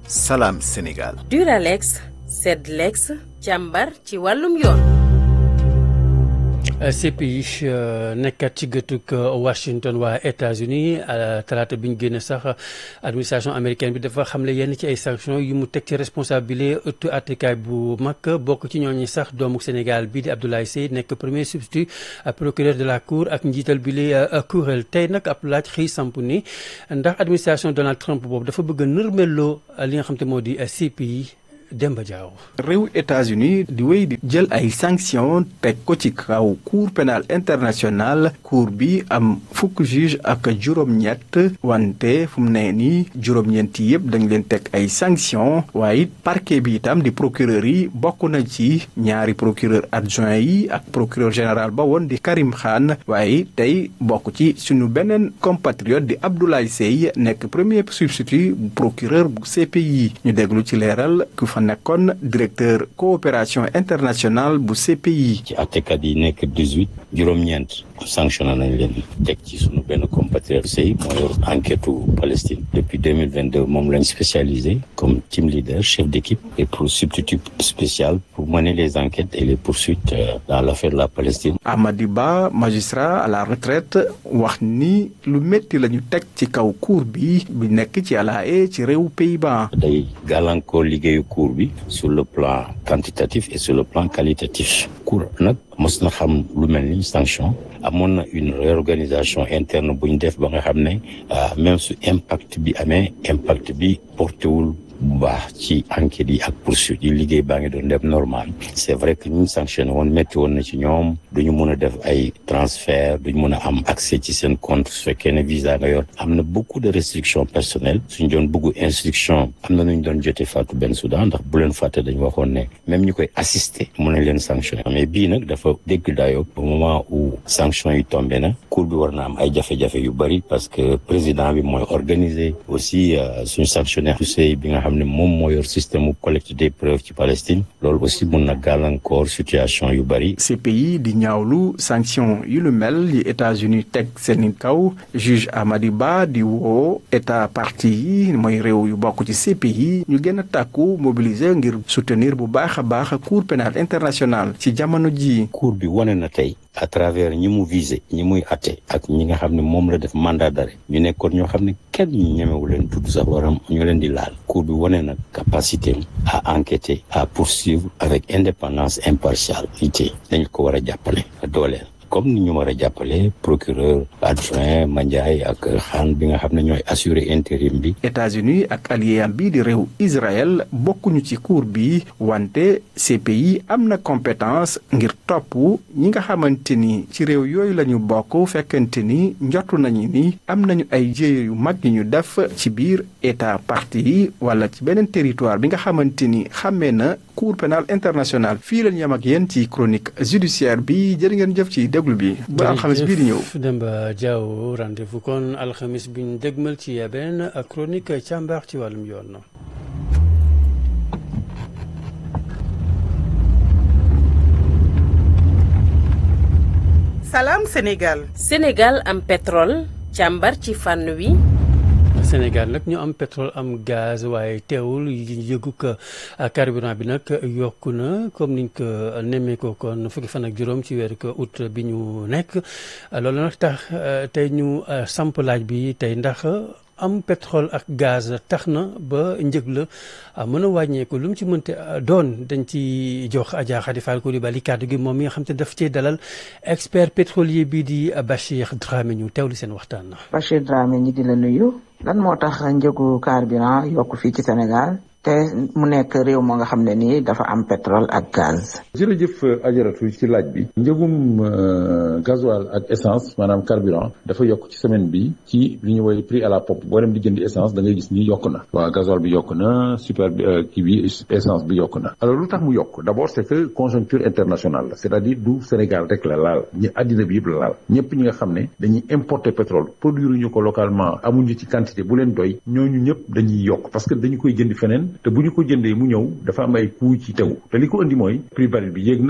Salam Sénégal. Duralex Sedlex càmbar ci wàllum yoon. CPI nekkat ci gëtug Washington waa États-Unis talaata bi ñu génne sax administration américaine bi dafa xamle yenn ci ay sanctions yu mu teg ci responsabilité ëttu àttekaay bu mag bokk ci ñooñu sax doomu Sénégal bii di Abdoulaye Seye nekk premier substitut procureur de la cour ak njiital bi li kuréel tey nag ab laaj xëy samp ni ndax administration Donald Trump boobu dafa bëgg a nërmeloo li nga xam te moo di CPI. Demba Diaw réew États-Unis di wéy di jël ay sanctions teg ko ci kaw cour pénal international cour bi am fukk juge ak juróom-ñett wante fu mu ne nii juróom-ñeent yëpp dañ leen teg ay sanctions waaye it parquet bi itam di procureur yi bokk na ci ñaari procureur adjoint yi ak procureur général ba woon di Karim Khan waaye tey bokk ci suñu beneen compatriote di Abdoulaye Seye nekk premier substitut procureur bu CPI ñu déglu ci leeral fa nekkoon directeur coopération internationale bu CPI. ci àttekat yi nekk dix-huit juróom-ñeent sanctionné nañ leen teg ci sunu benn compatriote Sey moo yor enquête Palestine depuis deux mille vingt deux moom lañ spécialisé comme team leader chef d'équipe et pour substitut spécial pour mener les enquêtes et les poursuites dans l'affaire de la Palestine. Amady Ba magistrat à la retraite wax ni lu métti la ñu teg ci kaw cour bi bi nekk ci La Haye ci réew Pays-Bas. day gàllankoor liggéeyu cour bi sur le plan quantitatif et sur le plan qualitatif cour nag mos na xam lu mel ni sanction amoon na une réorganisation interne bu ñu def ba nga xam ne même su impact bi amee impact bi portéwul bu baax ci enquêtes yi ak poursuites yi liggéey baa ngi doon def normal c'est vrai que ñu sanctionné woon métti woon na ci ñoom duñu mën a def ay transfert duñu mën a am accès ci seen compte su fekkee ne visa nga yor am na beaucoup de restrictions personnelles suñ doon bëggu instruction am na nuñ doon jotee Fatou Bensouda ndax bu leen fàtte dañu waxoon ne même ñu koy assister mën nañ leen sanctionné mais bii nag dafa dégg dayo au moment où sanction yi tombé na cour bi war na am ay jafe-jafe yu bëri parce que président bi mooy organiser aussi suñu sanctionnaire Sey bi nga xam ne moom moo yor système mu collecte des preuves ci Palestine loolu aussi mun na gàllankoor situation yu bëri. CPI di ñaawlu sanction yu lu mel yi États-Unis teg seen kaw juge Amady Ba di woo état parti yi mooy réew yu bokk ci CPI ñu gën a tàkku mobiliser ngir soutenir bu baax a baax cour pénale internationale ci jamono ji cour bi wane na tey à travers ñi mu visé ñi muy atte ak ñi nga xam ne moom la def mandat d'arrêt ñu nekkoon ñoo xam ne kenn ñu ñemewu leen tudd sax waram ñu leen di laal cour bi wane na capacité à enquêter à poursuivre avec indépendance impartialité dañu ko war a jàppale dooleel comme ni ñu war a jàppale procureur adjoint Mandiaye ak xaan bi nga xam ne ñooy assurer intérim bi. États-Unis ak allié am bi di réew Israël bokkuñu ci cour bi wante CPI am na compétence ngir topp ñi nga xamante ni ci réew yooyu la ñu bokk fekkente ni njortu nañu ni am nañu ay jéye yu mag yi ñu def ci biir état parti yi wala ci beneen territoire bi nga xamante ni xàmmee na cour pénale internationale fii lañu yam ak yéen ci chronique judiciaire bi jërë ngeen jëf ci déglu bi ba alxamis bii di ñëw Demba Diaw rendez-vous kon alxamis bi ñu dégmal ci benn chronique càmbar ci wàllum yoon Salam Sénégal Sénégal am pétrole càmbar ci fànn wi Sénégal nag ñu am pétrole am gaz waaye teewul yëgu ko carburant bi nag yokku na comme niñ ko nemmee ko kon fukki fan ak juróom ci weeru ko août bi ñu nekk loolu nag tax tey ñu samp laaj bi tey ndax am pétrole ak gaz tax na ba njëg la mën a wàññeeku lu mu ci mënte doon dañ ci jox Adja Khady Fall Coulibaly kàddu gi moom mi nga xam te daf cee dalal expert pétrolier bii di Bachir Dramé ñu teewlu seen waxtaan na Bachir Dramé ñi di la nuyu lan moo tax njëgu carburant yokk fii ci Sénégal te mu nekk réew moo nga xam ne nii dafa am pétrole ak gaz. jërëjëf ajaratu ci laaj bi njëgum gasoil ak essence maanaam carburant dafa yokk ci semaine bi ci li ñu woy prix à la pompe boo dem di jëndi essence da ngay gis ni yokk na waaw gasoil bi yokk na super kii bi essence bi yokk na alors lu tax mu yokk d' abord c' est que conjoncture internationale la c' est à dire du Sénégal rek la laal ñi àddina bi yëpp la laal ñëpp ñi nga xam ne dañuy importer pétrole produire ñu ko localement amuñu ci quantité bu leen doy ñooñu ñëpp dañuy yokk parce que dañu koy jëndi feneen te bu ñu ko jëndee mu ñëw dafa am ay coût ci tegu te li ko indi mooy prix baril bi yéeg na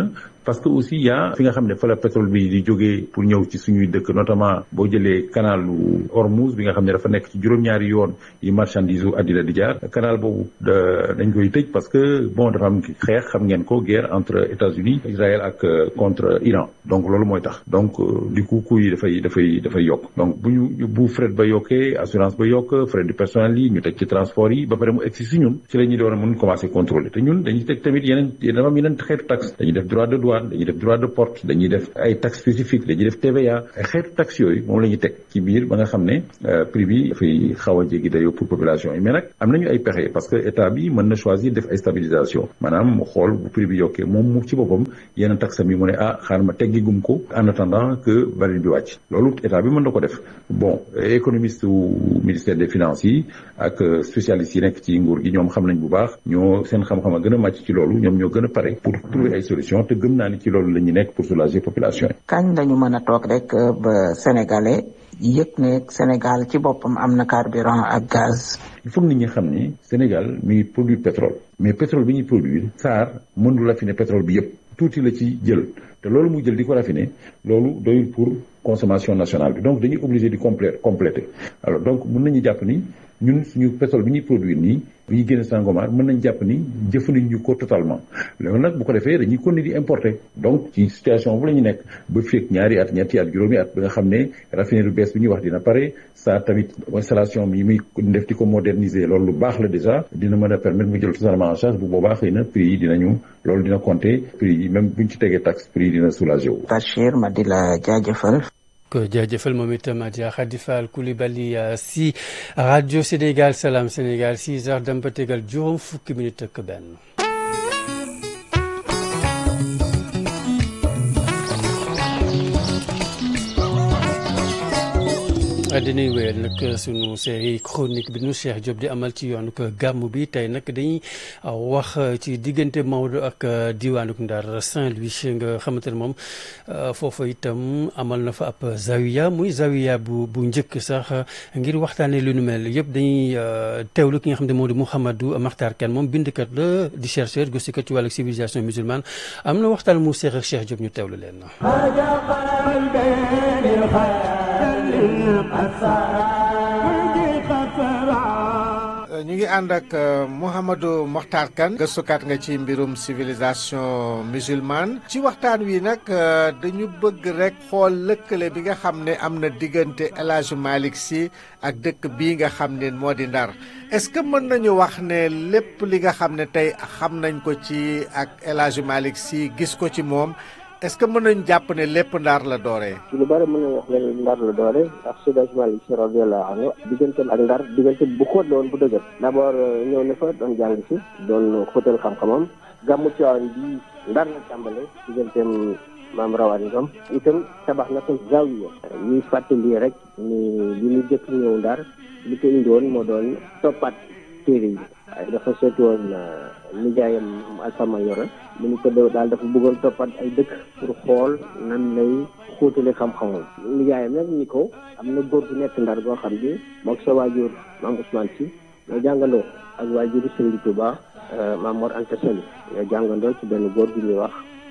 parce que aussi y a fi nga xam ne fa la pétrole bi di jógee pour ñëw ci suñuy dëkk notamment boo jëlee canalu Hormuz bi nga xam ne dafa nekk ci juróom-ñaari yoon yi marchandise u àddina di jaar canal boobu dañ koy tëj parce que bon dafa am xeex xam ngeen ko guerre entre États-Unis Israël ak contre Iran donc loolu mooy tax donc du coup coût yi dafay dafay dafay yokk donc bu ñu bu fret ba yokkee assurance ba yokk frais du personnel yi ñu teg ci transport yi ba pare mu egsi si ñun ci la ñuy doon a mën commencer contrôler te ñun dañuy teg tamit yeneen dafa am yeneen xeetu taxe dañuy def droit de douane dañuy def droit de porte dañuy def ay taxes spécifiques dañuy def TVA ay xeetu taxe yooyu moom la ñuy teg ci biir ba nga xam ne prix bi dafay xaw a jéggi dayoo pour population yi mais nag am nañu ay pexe parce que état bi mën na choisir def ay stabilisation maanaam mu xool bu prix bi yokkee moom mu ci boppam yenn taxe mi mu ne ah xaar ma teggi gum ko en attendant que baril bi wàcc loolu état bi mën na ko def bon économiste wu ministère des finances yi ak spécialistes yi nekk ci nguur gi ñoom xam nañ bu baax ñoo seen xam-xam a gën a màcc ci loolu ñoom ñoo gën a pare pour trouver ay solution te gëm naa ni ci loolu la ñu nekk pour soulager population yi. kañ lañu mën a toog rek ba sénégalais yëg ne Sénégal ci boppam am na carburant ak gaz. il faut nit ñi xam ni Sénégal mi ngi produire pétrole mais pétrole bi ñuy produire SAR mënul raffiner pétrole bi yëpp tuuti la ci jël te loolu mu jël di ko raffiner loolu doyul pour consommation nationale bi donc dañuy obligé di complé compléter alors donc mën nañu jàpp ni ñun suñu pétrole bi ñuy produire nii bi ñuy génne Sangomar mën nañ jàpp ni jëfandiñu ko totalement loolu nag bu ko defee dañuy continuer di importer donc ci situation bu la ñu nekk ba fekk ñaari at ñetti at juróomi at ba nga xam ne raffinerie bu bees bi ñuy wax dina pare ça tamit installation bi muy def di ko moderniser loolu lu baax la déjà dina mën a permettre mu jël totalement en charge bu boobaa xëy na prix yi dinañu loolu dina compter prix yi même buñ ci tegee taxe prix yi dina soulager wu. Bachir ma di la jaajëfal. ko jaajëfal moom itam Adja Khady Fall Coulibaly si rajo Sénégal Salam Sénégal 6 heures dem ba tegal juróom fukki minute ak benn. dañuy wéyal nag sunu série chronique bi nu Cheikh Diop di amal ci yoonu gàmm bi tey nag dañuy wax ci diggante Maodo ak diwaanuk Ndar Saint-Louis nga xamante ne moom foofa itam amal na fa ab zawiya muy zawiya bu bu njëkk sax ngir waxtaanee lu nu mel yëpp dañuy teewlu ki nga xam ne moo di Mouhamadou Makhtar Kane moom bindkat la di chercheur gëstukat ci wàllu civilisation musulmane am na waxtaan mu seex ak Cheikh Diop ñu teewlu leen. ñu ngi ànd ak Mouhamadou Mokhtar Kane gëstukat nga ci mbirum civilisation musulmane ci waxtaan wi nag dañu bëgg rek xool lëkkale bi nga xam ne am na diggante El Hadj Malick Sy ak dëkk bii nga xam ne moo di Ndar est-ce que mën nañu wax ne lépp li nga xam ne tey xam nañ ko ci ak El Hadj Malick Sy gis ko ci moom est-ce que mën nañu jàpp ne lépp Ndar la dooree. ci lu bari mën nañu wax ne Ndar la doore ndax Seydi Hadji Malick Sy radiyallahu anhu digganteem ak Ndar diggante bu xóot la woon bu dëgër d'abord ñëw na fa doon jàng si doon xóotal xam-xamam gàmmu Tiwaawan bi Ndar la tàmbale digganteem maam rawaan ngam itam tabax na ko zawiya ñuy fàttali rek ni li ñu jëkk ñëw Ndar li ko indi woon moo doon toppaat téere yi waaye dafa seeti woon nijaayam Alfama Yoro mu ni ko dew daal dafa bëggoon toppat ay dëkk pour xool nan lay xóotale xam-xamam nijaayam nag ni ko am na góor gu nekk ndar boo xam ni mook sa waajur maam Ousmane Sy ñoo jàngandoo ak waajuru Sëriñ Tuuba maam Mor Anta Sali ñoo jàngandoo ci benn góor gu ñuy wax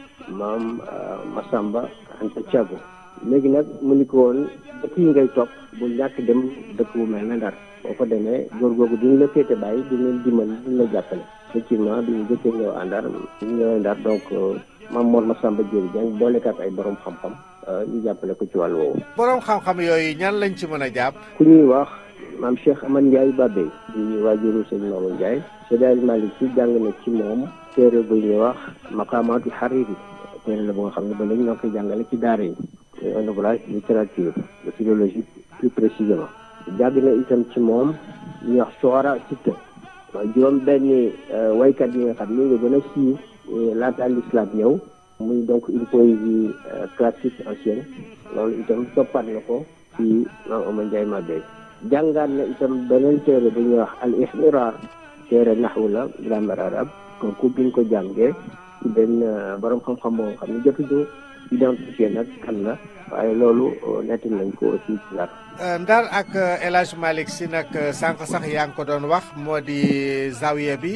maam Masamba Anta Thiago léegi nag mu ni ko woon dëkk yi ngay topp bu ñàkk dem dëkk bu mel ne ndar boo ko demee góor googu duñu la féete bàyyi duñu leen dimbali duñu la jàppale effectivement duñu jëkkee ñëw à Ndar duñu ñëwee Ndar donc Maam Mor Masamba Diéry Dieng boolekat ay borom xam-xam ñu jàppale ko ci wàllu woowu. borom xam-xam yooyu ñan lañ ci mën a jàpp. ku ñuy wax maam Cheikh Amad Ndiaye Babé di waajuru sëñ Mamadou Ndiaye Seydi Hadji Malick Sy jàng na ci moom téere bu ñuy wax Maqamatul Hariri téere la bu nga xam ne ba léegi ñoo koy jàngale ci daara yi un ouvrage littérature de philologie plus précisément jàng na itam ci moom ñuy wax Sohara Sitta waaye juróom benn waykat yi nga xam ni nga gën a siiw laata l'islam ñëw muy donc une poésie classique ancienne loolu itam toppaat na ko ci maam Omar Ndiaye Mabé jàngaat na itam beneen téere bu ñuy wax al ihmirar téere naxwu la grammaire arabe kooku biñ ko jàngee ci benn borom xam-xam boo xam ne jotuñu identifié nag kan la waaye loolu netti nañ ko aussi ci Ndar Ndar ak El Hadj Malick Sy nag sànq sax yaa ngi ko doon wax moo di zawiya bi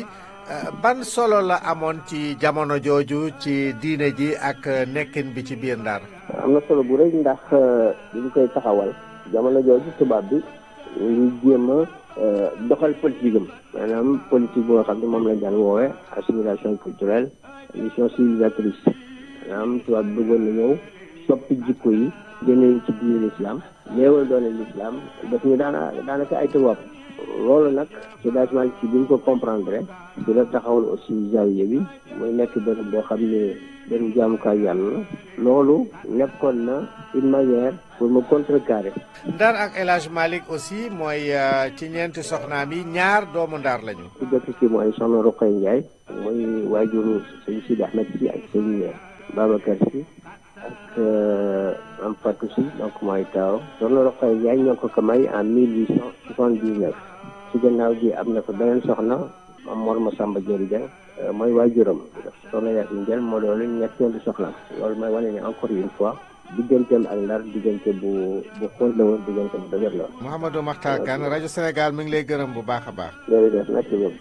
ban solo la amoon ci jamono jooju ci diine ji ak nekkin bi ci biir Ndar. am na solo bu rëy ndax bi ñu koy taxawal jamono jooju tubaab bi ñu ngi jéem a doxal politique am maanaam politique boo xam ne moom lañ daan woowee assimilation culturelle mission civilisatrice maanaam tubaab bi bëggoon na ñëw soppi jikko yi génne ci biir l'islam néewal doole l'islam daf ñu daana daanaka ay tubaab loolu nag ci dagement ci bi ñu ko comprendre ci la taxawal aussi zawiya bi muy nekk bërëb boo xam ne bërëb jaamukaay yàlla la loolu nekkoon na une manière pour mu contrecarrer Ndar ak El Hadj Malick aussi mooy ci ñeenti soxnaam yi ñaar doomu Ndar lañu. ku jëkk ci mooy soxna Roqay Ndiaye muy waajuru sëñ Sidi Ahmed si ak sëñ Babacar si ak am Fatou si donc mooy taaw soxna Roqay Ndiaye ñoo ko ko may en mille huit cent soixante-dix-neuf ci gannaaw gi am na fa beneen soxna am Mor Masamba Dieng Dieng mooy waajuram soxna Yacine Dieng moo doon ñetteelu soxna loolu mooy wane ne encore une fois digganteem ak Ndar diggante bu bu xóot la woon diggante bu dëgër la woon. Mouhamadou Makhtar Kane rajo Sénégal mi ngi lay gërëm bu baax a baax. jërëjëf merci beaucoup.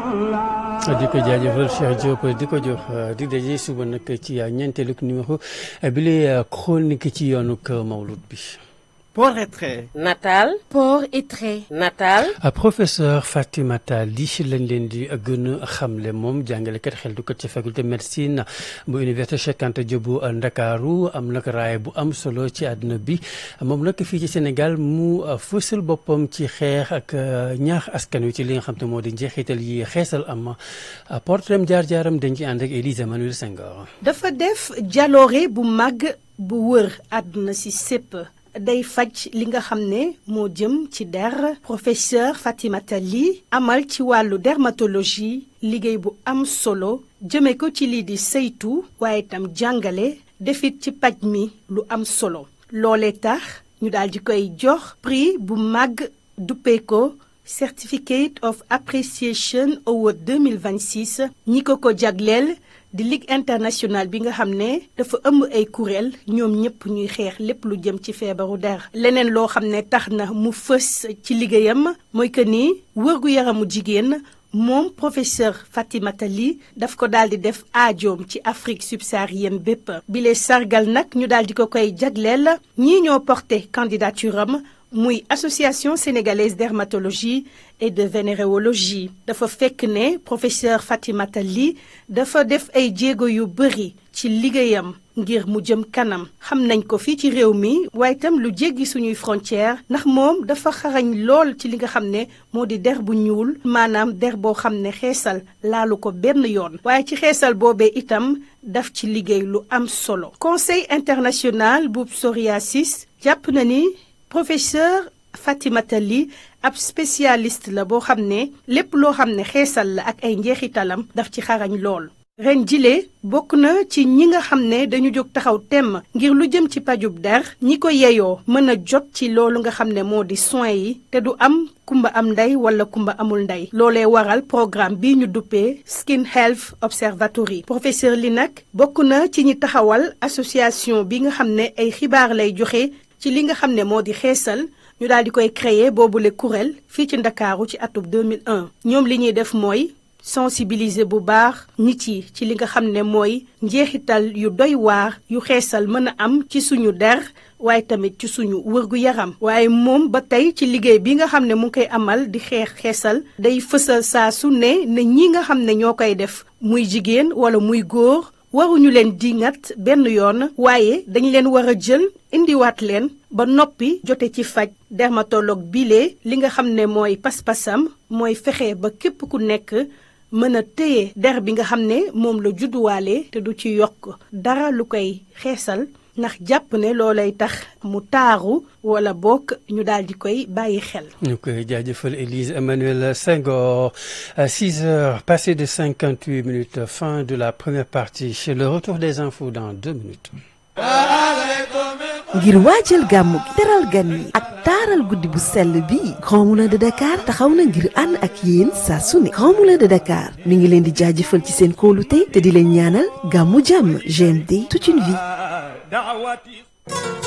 di ko jaajëfal Cheikh Diop di ko jox di daje suba nag ci ñeenteelu numéro bi lay chronique ci yoonu Mawlud bi. Port et trait. Natal. Port et trait. Natal. professeur Fatimata Ly lañ leen di gën a xamle moom jàngalekat xeltukat ci faculté médecine bu université Cheikh Anta Diop bu Ndakaaru am nag raay bu am solo ci àdduna bi moom nag fii ci Sénégal mu fësal boppam ci xeex ak ñaax askan wi ci li nga xam te moo di njeexital yi xeesal am portrait jaar-jaaram dañ ci ànd ak Élise Emmanuel Senghor. dafa def jaloore bu mag bu wër àdduna si sépp day faj li nga xam ne moo jëm ci der professeur Fatimata Ly amal ci wàllu dermatologie liggéey bu am solo jëme ko ci lii di saytu waaye itam jàngale defit ci paj mi lu am solo loolee tax ñu daal di koy jox prix bu mag duppee ko Certificate of Appreciation Award 2026 ñi ko ko jagleel di ligue internationale bi nga xam ne dafa ëmb ay kuréel ñoom ñëpp ñuy xeex lépp lu jëm ci feebaru der leneen loo xam ne tax na mu fës ci liggéeyam mooy que ni wërgu yaramu jigéen moom professeur Fatimata Ly daf ko daal di def aajoom ci Afrique subsaharienne bépp bile sargal nag ñu daal di ko koy jagleel ñii ñoo porté candidature am muy association sénégalaise dermatologie et de vénéréologie dafa fekk ne professeur Fatimata Ly dafa def ay jéego yu bëri ci liggéeyam ngir mu jëm kanam xam nañ ko fii ci réew mi waaye itam lu jéggi suñuy frontière ndax moom dafa xarañ lool ci li nga xam ne moo di der bu ñuul maanaam der boo xam ne xeesal laalu ko benn yoon waaye ci xeesal boobee itam daf ci liggéey lu am solo conseil international bu psoriasis jàpp na ni professeur Fatimata Ly ab spécialiste la boo xam ne lépp loo xam ne xeesal la ak ay njeexitalam daf ci xarañ lool ren jile bokk na ci ñi nga xam ne dañu jóg taxaw temm ngir lu jëm ci pajub der ñi ko yeyoo mën a jot ci loolu nga xam ne moo di soins yi te du am kumba am ndey wala kumba amul ndey loolee waral programme bi ñu duppee Skin Health Observatory professeur li nag bokk na ci ñi taxawal association bi nga xam ne ay xibaar lay joxe ci li nga xam ne moo di xeesal ñu daal di koy créer boobule kuréel fii ci ndakaaru ci atub 2001 ñoom li ñuy def mooy sensibiliser bu baax nit yi ci li nga xam ne mooy njeexital yu doy waar yu xeesal mën a am ci suñu der waaye tamit ci suñu wërgu yaram waaye moom ba tey ci liggéey bi nga xam ne mu ngi koy amal di xeex xeesal day fësal saa su ne ne ñi nga xam ne ñoo koy def muy jigéen wala muy góor waruñu leen dingat benn yoon waaye dañu leen war a jël indiwaat leen ba noppi jote ci faj dermatologue bile li nga xam ne mooy pas-pasam mooy fexe ba képp ku nekk mën a téye der bi nga xam ne moom la judduwaale te du ci yokk dara lu koy xeesal ndax jàpp ne loolay tax mu taaru wala bokk ñu daal di koy bàyyi xel. ñu koy jaajëfal Élise Emmanuel Senghor à 6 heures passées de 58 minutes fin de la première partie chez le retour des infos dans deux minutes. ngir waajal gàmmu gi teral gan yi ak taaral guddi bu sell bi Grand Moulin de Dakar taxaw na ngir ànd ak yéen saa su ne Grand Moulin de Dakar mi ngi leen di jaajëfal ci seen kóolute te di leen ñaanal gàmmu jàmm GMD toute une vie